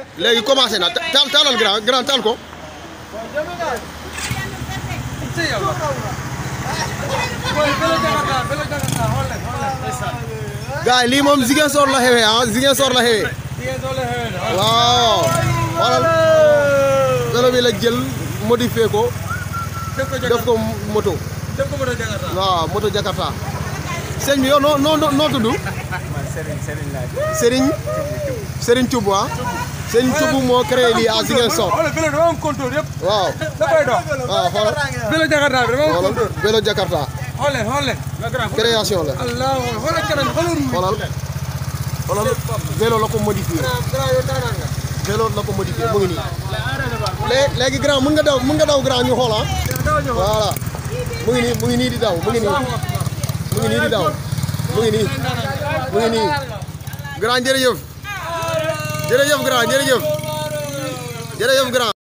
léegi commencé na taal taalal grand grand taal ko gars yi lii moom Ziguinchor la xewee ah Ziguinchor la xewee waaw xoolal vélo bi la jël modifié ko def ko moto waaw moto Jakarta sëñ bi yow noo noo noo tudd Serigne Serigne Thioub ah Serigne Thioub moo créé lii à Ziguinchor xoolal vélo dafa am contour yëpp waaw da koy dox waaw xoolal vélo Jakarta bi dafa am xoolal contour vélo Jakarta xool leen xool leen création la allah xoolal kanam xoolal ruum xoolal xoolal vélo la ko modifié vélo la ko modifié mu ngi nii lé- léegi grand mën nga daw mën nga daw grand ñu xool ah voilà mu ngi nii mu ngi nii di daw mu ngi nii mu ngi nii di daw mu ngi nii mu ngi nii grand jërëjëf jërëjëf grand jërëjëf jërëjëf grand